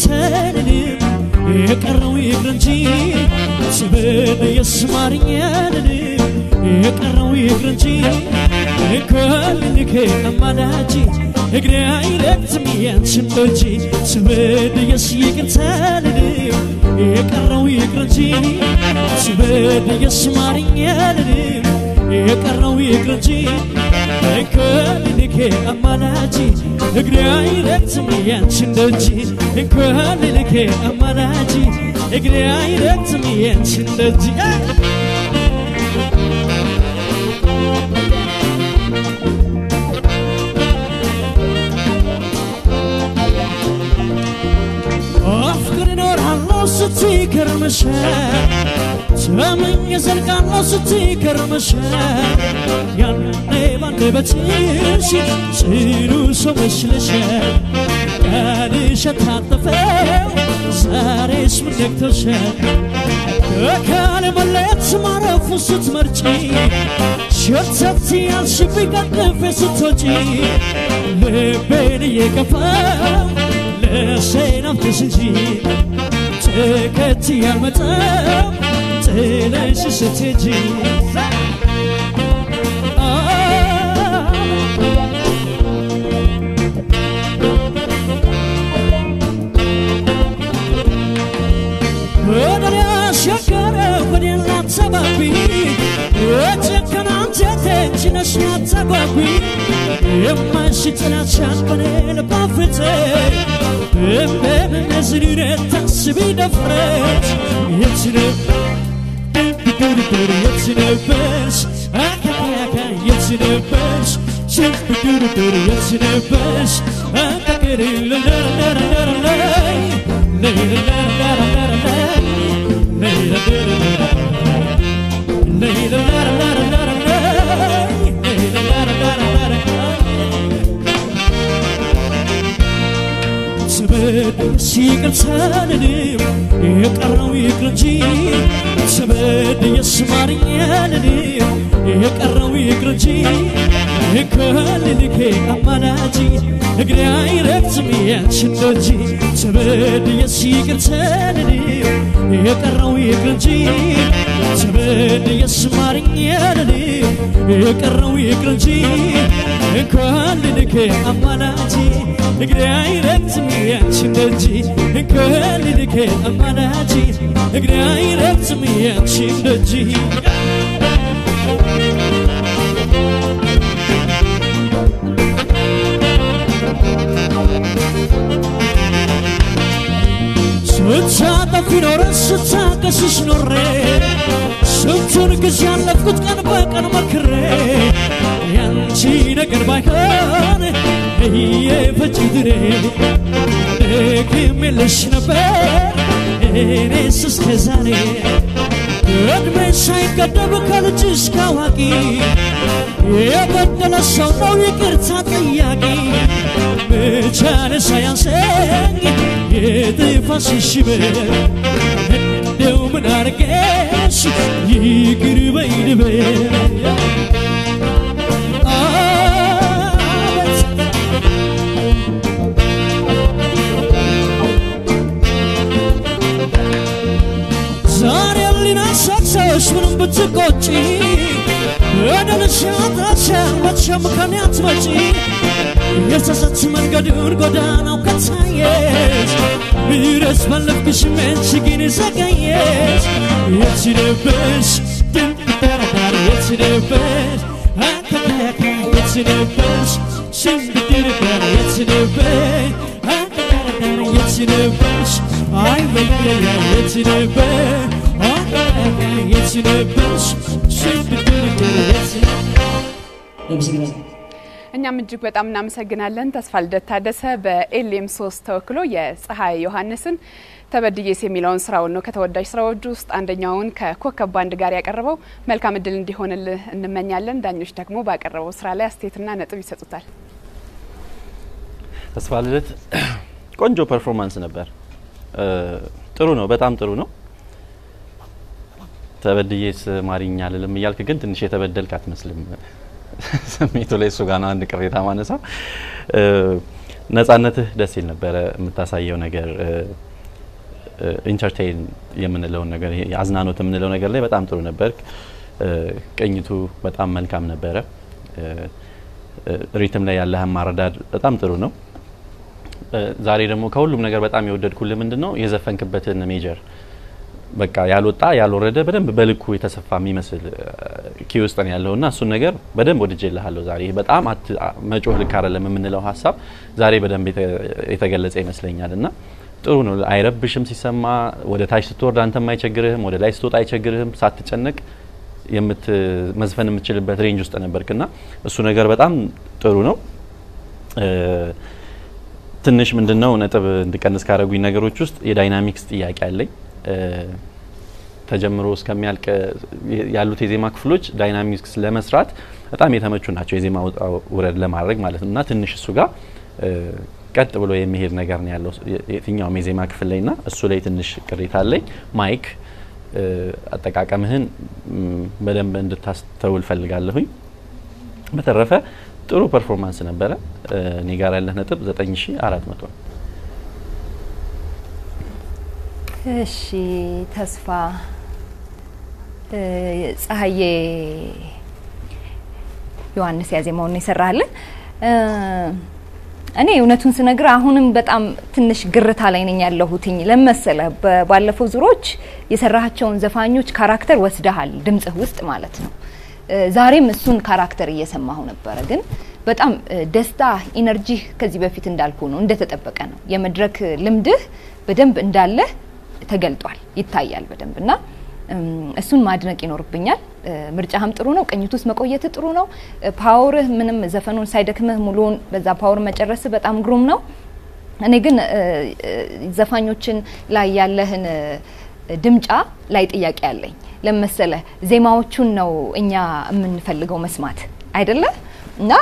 ይቅርተንንም የቀረው ይቅር እንጂ ስምን የስማርኛንንም የቀረው ይቅር እንጂ እንኳልንከ አማላጅ እግሬ አይረግጥም ያንችን ደጅ ስምን የስ ይቅርተንንም የቀረው ይቅር እንጂ ስምን የስማርኛንንም የቀረው ይቅር እንጂ እንኳልንከ አማላጅ እግሬ አይረግጥም ያንችን ደጅ እንኳልንከ አማላጅ እግሬ አይረግጥም ያንችን ደጅ አፍቅር እኖራለሁ ስትይ ከርመሻል ተመኝ ዘልቃለሁ ስትይ ከርመሻል ያኔ ባንደበትሽ ጽኑ ሰው መስለሻል ቃልሽ ታጠፈው ዛሬስ ምን ነክቶሻል ከካል መለየት ማረፉ ስትመርጪ ሸተት ያልሽብኝ ቀጥፌ ስትወጪ ልቤን እየከፋው ለሰናብትሽ እንጂ ተከትዬ አልመጣም ጥለሽ ስትሄጂ ወደኔ አሻገረ ወዴን ላትሰባቢ የጨከና አንጀቴ ነሽ ላታጓጉ የማይሽጥላቻን በኔ ልብ አፍርተ እንደምነዝር ታስቢ ደፍረት የት ነበር የት ነበርሽ አካካካ የት ነበርሽ ሽብዱርዱር የት ነበርሽ አካከሪ ለለለለለለይ ሲቅርተንንም የቀረው ይቅር እንጂ ስበድ የስማርኛንንም የቀረው ይቅር እንጂ ከልልኬ አማላጅ እግሬ አይረግጥም ያንችን ደጅ ስበድ የሲቅርተንንም የቀረው ይቅር እንጂ ስበድ የስማርኛንንም የቀረው ይቅር እንጂ እንኳን ልልኬ አማላጅ እግሬ አይረግጥም ያንችን ደጅ እንኳን ልልኬ አማላጅ እግሬ አይረግጥም ያንችን ደጅ ስታጠፊ ኖረ ስታቀስሽ ኖሬ ስንቱን ጊዜ ያለፍኩት ቀን በቀን መክሬ ያንቺ ነገር ባይሆን እየፈጅ ድሬ ደግም የለሽ ነበር እኔስ እስከ ዛሬ እድሜ ሳይገደብ ከልጅ እስከ አዋቂ የበደለ ሰው ነው ይቅርታ ጠያቂ መቻል ሳያንሰኝ የጥፋት ሽሽበር እንደው ምን አርገሽ ይቅር በይ ልበል አቤት ዛሬ ሊናሳሳሽ ምንም ብትቆጪ በደልሽ ያጣሻል መቼም ከኔ አትመጪ የጸጸት መንገዱን ጎዳናው ከታየሽ ምሕረት ፈለግሽ መንቺ ግን ዘገየሽ የት ነበርሽ ድንበረዳር የት ነበርሽ አተካካ የት ነበርሽ ሽንብድርበር የት ነበርሽ አተካካር የት ነበርሽ አይ በለያ የት ነበር አተካካ የት ነበርሽ ሽንብድርበር የት ነበርሽ እኛም እጅግ በጣም እናመሰግናለን። ተስፋ ልደት ታደሰ በኤልኤም ሶስት ተወክሎ የፀሐይ ዮሐንስን ተበድዬስ የሚለውን ስራውን ነው ከተወዳጅ ስራዎች ውስጥ አንደኛውን ከኮከብ ባንድ ጋር ያቀረበው። መልካም እድል እንዲሆንልህ እንመኛለን። ዳኞች ደግሞ ባቀረበው ስራ ላይ አስተያየትና ነጥብ ይሰጡታል። ተስፋ ልደት ቆንጆ ፐርፎርማንስ ነበር። ጥሩ ነው፣ በጣም ጥሩ ነው። ተበድዬስ ማሪኛ ልልም እያልክ ግን ትንሽ የተበደልክ አትመስልም። ስሜቱ ላይ እሱ ጋር ነው አንድ ቅሬታ ማነሳው። ነጻነትህ ደስ ይል ነበረ። የምታሳየው ነገር ኢንተርቴይን የምንለውን ነገር ይሄ አዝናኖት የምንለው ነገር ላይ በጣም ጥሩ ነበር። ቅኝቱ በጣም መልካም ነበረ። ሪትም ላይ ያለህ ማረዳድ በጣም ጥሩ ነው። ዛሬ ደግሞ ከሁሉም ነገር በጣም የወደድኩልህ ምንድን ነው የዘፈንክበትን ሜጀር በቃ ያልወጣ ያልወረደ በደንብ በልኩ የተሰፋ የሚመስል ኪ ውስጥ ነው ያለው እና እሱን ነገር በደንብ ወድጄልሃለሁ። ዛሬ በጣም መጮህ ልክ አይደለም የምንለው ሀሳብ ዛሬ በደንብ የተገለጸ ይመስለኛል እና ጥሩ ነው። አይረብሽም ሲሰማ። ወደ ታች ስትወርድ አንተም አይቸግርህም፣ ወደ ላይ ስትወጣ አይቸግርህም። ሳትጨነቅ መዝፈን የምትችልበት ሬንጅ ውስጥ ነበርክና እሱ ነገር በጣም ጥሩ ነው። ትንሽ ምንድነው ነጥብ እንድቀንስ ካረጉኝ ነገሮች ውስጥ የዳይናሚክስ ጥያቄ አለኝ። ተጀምሮ እስከሚያልቅ ያሉት የዜማ ክፍሎች ዳይናሚክስ ለመስራት በጣም የተመቹ ናቸው፣ የዜማ ውረድ ለማድረግ ማለት ነው እና ትንሽ እሱ ጋር ቀጥ ብሎ የሚሄድ ነገር ነው ያለው የትኛውም የዜማ ክፍል ላይ ና እሱ ላይ ትንሽ ቅሬታ አለኝ። ማይክ አጠቃቀምህን በደንብ እንድታስተውል ፈልጋለሁኝ። በተረፈ ጥሩ ፐርፎርማንስ ነበረ። እኔ ጋር ያለህ ነጥብ 9400 ነው። እሺ ተስፋ ፀሐዬ ዮሐንስ ያዜማውን የሰራልን እኔ እውነቱን ስነግር አሁንም በጣም ትንሽ ግርታ ላይ ነኝ ያለሁትኝ። ለመሰለ ባለፈው ዙሮች የሰራቸውን ዘፋኞች ካራክተር ወስደሃል ድምጽህ ውስጥ ማለት ነው። ዛሬም እሱን ካራክተር እየሰማሁ ነበረ። ግን በጣም ደስታ ኢነርጂህ ከዚህ በፊት እንዳልኩ ነው፣ እንደተጠበቀ ነው። የመድረክ ልምድህ በደንብ እንዳለህ ተገልጧል፣ ይታያል በደንብ እና እሱን ማድነቅ ይኖርብኛል። ምርጫህም ጥሩ ነው። ቅኝት ውስጥ መቆየት ጥሩ ነው። ፓወርህ ምንም ዘፈኑን ሳይደክምህ ሙሉውን በዛ ፓወር መጨረስ በጣም ግሩም ነው። እኔ ግን ዘፋኞችን ላይ ያለህን ድምጫ ላይ ጥያቄ አለኝ። ለመሰለ ዜማዎቹን ነው እኛ የምንፈልገው መስማት አይደለ እና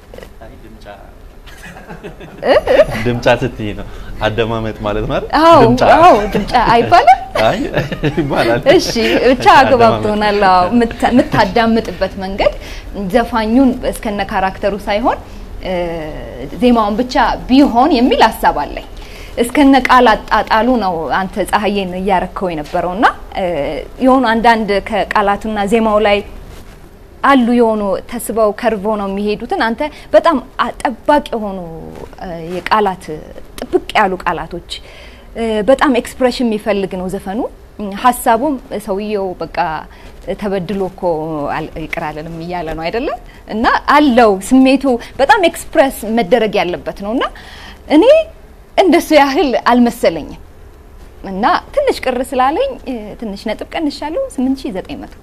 ድምጫ ስትይ ነው አደማመጥ ማለት ማለት አዎ አዎ ድምጫ አይባልም አይ ይባላል። እሺ ብቻ አግባብቶናል። አዎ የምታዳምጥበት መንገድ ዘፋኙን እስከነ ካራክተሩ ሳይሆን ዜማውን ብቻ ቢሆን የሚል ሀሳብ አለኝ። እስከነ ቃል አጣጣሉ ነው አንተ ፀሐዬን እያረከው የነበረውና የሆኑ አንዳንድ ከቃላቱና ዜማው ላይ አሉ የሆኑ ተስበው ከርቮ ነው የሚሄዱትን አንተ በጣም ጠባቅ የሆኑ የቃላት ጥብቅ ያሉ ቃላቶች በጣም ኤክስፕሬሽን የሚፈልግ ነው ዘፈኑ። ሀሳቡም ሰውየው በቃ ተበድሎ እኮ ይቅር አለንም እያለ ነው አይደለም እና አለው ስሜቱ በጣም ኤክስፕሬስ መደረግ ያለበት ነው እና እኔ እንደሱ ያህል አልመሰለኝም እና ትንሽ ቅር ስላለኝ ትንሽ ነጥብ ቀንሻለሁ። 8900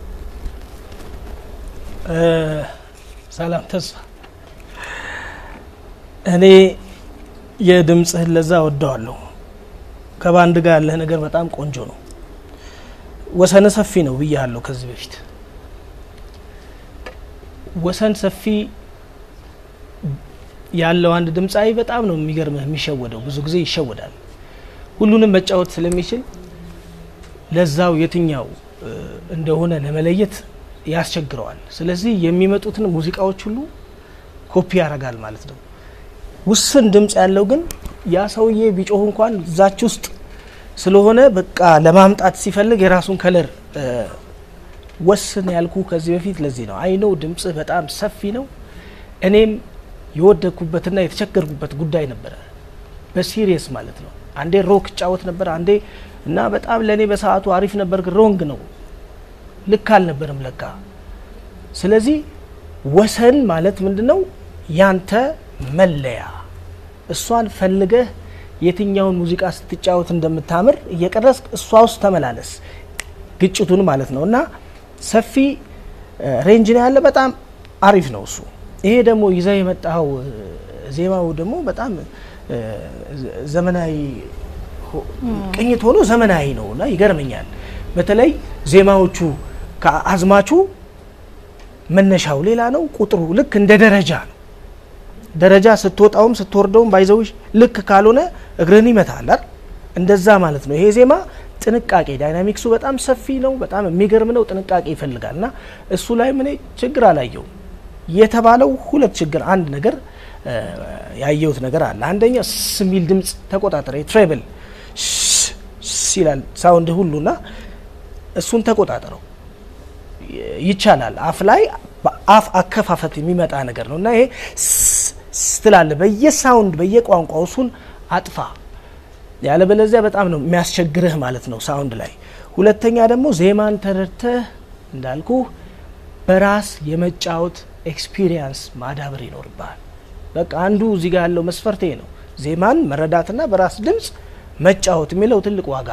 ሰላም ተስፋ፣ እኔ የድምፅህን ለዛ ወደዋለሁ። ከባንድ ጋር ያለህ ነገር በጣም ቆንጆ ነው። ወሰነ ሰፊ ነው ብያለሁ ከዚህ በፊት። ወሰን ሰፊ ያለው አንድ ድምፃዊ በጣም ነው የሚገርምህ፣ የሚሸወደው ብዙ ጊዜ ይሸወዳል። ሁሉንም መጫወት ስለሚችል ለዛው የትኛው እንደሆነ ለመለየት ያስቸግረዋል። ስለዚህ የሚመጡትን ሙዚቃዎች ሁሉ ኮፒ ያደርጋል ማለት ነው። ውስን ድምፅ ያለው ግን ያ ሰውዬ ቢጮህ እንኳን እዛች ውስጥ ስለሆነ በቃ ለማምጣት ሲፈልግ የራሱን ከለር ወስን ያልኩ ከዚህ በፊት ለዚህ ነው። አይነው ድምጽህ በጣም ሰፊ ነው። እኔም የወደኩበትና የተቸገርኩበት ጉዳይ ነበረ፣ በሲሪየስ ማለት ነው። አንዴ ሮክ እጫወት ነበር አንዴ እና በጣም ለእኔ በሰዓቱ አሪፍ ነበር፣ ግን ሮንግ ነው ልክ አልነበርም ለካ። ስለዚህ ወሰን ማለት ምንድን ነው? ያንተ መለያ እሷን ፈልገህ የትኛውን ሙዚቃ ስትጫወት እንደምታምር እየቀረስክ እሷ ውስጥ ተመላለስ፣ ግጭቱን ማለት ነው። እና ሰፊ ሬንጅ ነው ያለ፣ በጣም አሪፍ ነው እሱ። ይሄ ደግሞ ይዘህ የመጣኸው ዜማው ደግሞ በጣም ዘመናዊ ቅኝት ሆኖ ዘመናዊ ነው እና ይገርመኛል። በተለይ ዜማዎቹ ከአዝማቹ መነሻው ሌላ ነው፣ ቁጥሩ ልክ እንደ ደረጃ ነው። ደረጃ ስትወጣውም ስትወርደውም ባይዘውሽ ልክ ካልሆነ እግርን ይመታል አይደል? እንደዛ ማለት ነው። ይሄ ዜማ ጥንቃቄ፣ ዳይናሚክሱ በጣም ሰፊ ነው፣ በጣም የሚገርም ነው። ጥንቃቄ ይፈልጋል እና እሱ ላይ እኔ ችግር አላየውም። የተባለው ሁለት ችግር፣ አንድ ነገር ያየሁት ነገር አለ። አንደኛ ስ የሚል ድምፅ ተቆጣጠረ። ትሬብል ይላል ሳውንድ ሁሉና እሱን ተቆጣጠረው። ይቻላል። አፍ ላይ በአፍ አከፋፈት የሚመጣ ነገር ነው እና ይሄ ስትላለ በየሳውንድ በየቋንቋው እሱን አጥፋ። ያለበለዚያ በጣም ነው የሚያስቸግርህ ማለት ነው ሳውንድ ላይ። ሁለተኛ ደግሞ ዜማን ተረድተህ እንዳልኩ በራስ የመጫወት ኤክስፒሪየንስ ማዳበር ይኖርብሃል። በቃ አንዱ እዚህ ጋር ያለው መስፈርቴ ነው። ዜማን መረዳትና በራስ ድምፅ መጫወት የሚለው ትልቅ ዋጋ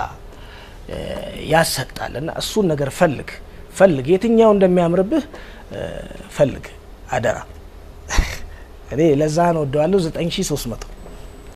ያሰጣል እና እሱን ነገር ፈልግ ፈልግ የትኛው እንደሚያምርብህ ፈልግ አደራ። እኔ ለዛ ነው ወደዋለሁ 9300